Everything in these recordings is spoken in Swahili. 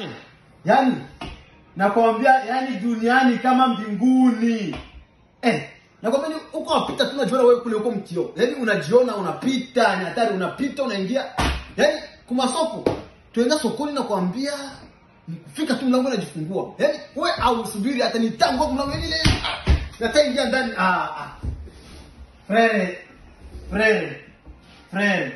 Washe. Yaani nakwambia yani duniani kama mbinguni. Eh, nakwambia ni uko wapita tu unajiona wewe kule uko mkio. Yaani unajiona unapita, ni hatari unapita unaingia. Yaani kuma soko. Tuenda sokoni na kuambia fika tu mlango unajifungua. Yaani wewe au subiri hata nitango mlango ile. Nataingia ndani. Ah ah. Frere. Frere. Frere.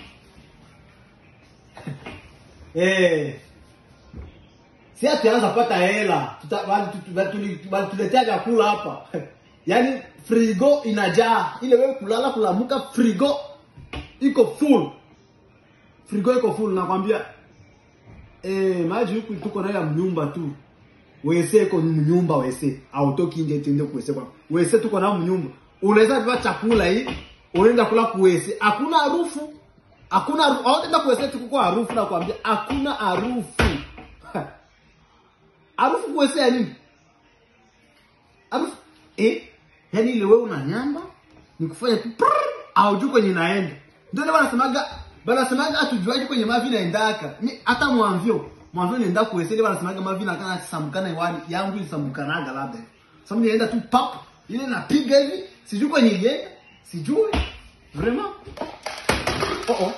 Eh. Si atuanza kupata hela. Tuta- bali tu- bali tuli- bali tuletea vyakula hapa. Yaani frigo inajaa. Ile wewe kulala kulamuka frigo iko full. Frigo iko full nakwambia. Eh, maji huku tuko nayo ya mnyumba tu. Wese iko mnyumba wese. Autoki nje tende kuwese kwa. Wese tuko nayo mnyumba. Unaweza beba chakula hii, unaenda kula kuwese. Hakuna harufu. Hakuna harufu. Hautaenda kuwese tu kwa harufu na kuambia hakuna harufu. Harufu kuwese ya nini? Harufu eh, yani ile wewe una nyamba ni kufanya tu prrr, haujui kwenye inaenda. Ndio ndio wanasemaga wanasemaga hatujuaje kwenye mavi inaendaka. Ni hata mwamvyo. Mwamvyo nienda kuwese ile wanasemaga mavi na kana samkana iwani yangu isamkanaga labda. Sasa mimi naenda tu pap ile napiga hivi sijui kwenye ile sijui. Vraiment? Oh oh.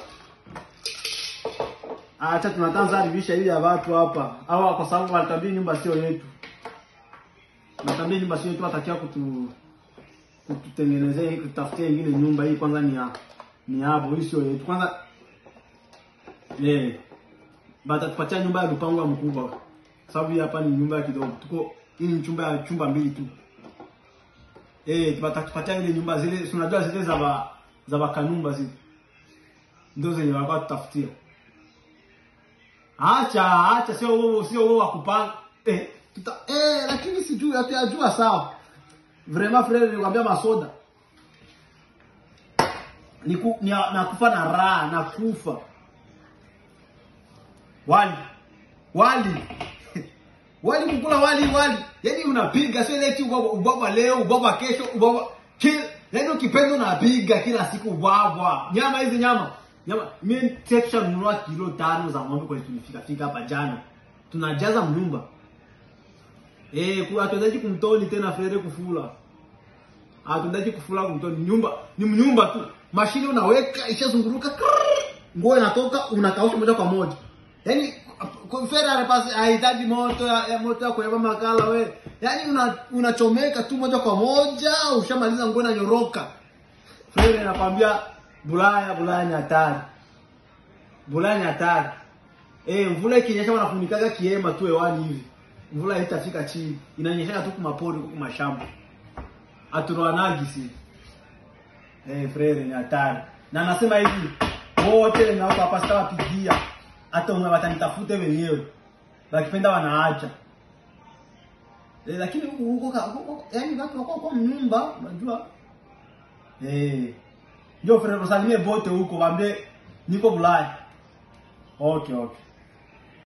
Acha tunatanza haribisha hili ya watu hapa. Hawa kwa sababu walitambia nyumba sio yetu. Natambia nyumba sio yetu watakia kutu kututengenezea hii kutafutia ingine nyumba hii kwanza ni ya ni hapo hii sio yetu. Kwanza eh batatupatia nyumba ya lupango ya mkubwa. Sababu hii hapa ni nyumba ya kidogo. Tuko hii ni chumba ya chumba mbili tu. Eh batatupatia ile nyumba zile si unajua zile za ba za bakanumba zile. Ndio zenye walikuwa tutafutia. Acha, acha sio wewe sio wewe wa kupanga. Eh, tuta eh lakini sijui hata ajua sawa. Vraiment frère nikwambia masoda. Niku ni, nakufa na raha, nakufa. Wali. Wali. wali kukula wali wali. Yaani unapiga sio ile tu ubwabwa ubwabwa leo, ubwabwa kesho, ubwabwa kila yaani ukipenda unapiga kila siku ubwabwa. Nyama hizi nyama. Nyama mimi texture nunua kilo tano za ng'ombe kwa tulifika fika hapa jana. Tunajaza mnyumba. Eh, kwa hatuendaji kumtoni tena frere kufula. Hatuendaji kufula kumtoni nyumba. Ni mnyumba tu. Mashine unaweka ishazunguruka. krrrr, Nguo inatoka unakausha moja kwa moja. Yaani kwa frere anapasi hahitaji moto ya, ya moto ya kuweka makala we. Yaani una unachomeka tu moja kwa moja ushamaliza nguo inanyoroka. Frere anakwambia Bulaya, Bulaya ni hatari. Bulaya ni hatari. Eh, mvula ikinyesha wanafunikaga kiema tu hewani hivi. Mvula haitafika chini. Inanyesha tu kumapori huku mashamba. Aturoanagi si. Eh, frere ni hatari. Na anasema hivi, wote na watu hapa sitawapigia. Hata umwe watanitafute wenyewe. Wakipenda wanaacha. Eh, lakini huko huko huko yaani watu wako kwa mnyumba, unajua? Eh. Ndio frere usalimie bote huko waambie niko Bulaya. Okay, okay.